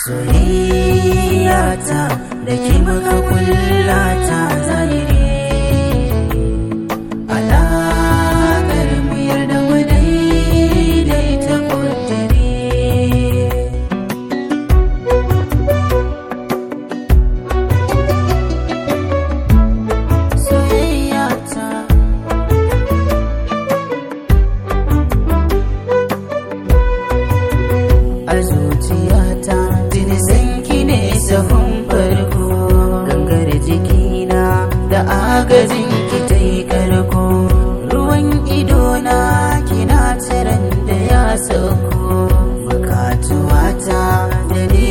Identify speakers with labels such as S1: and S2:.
S1: soyayya ta da ke muka kullata zahiri alaƙar mu yarda mu daidaita ƙudiri soyayya ta a zuciyata jini sanki ne sahun farko gangar jikina da agajin ki ta yi karko ruwan idona kina tsiran da ya sauko bukatuwata da ni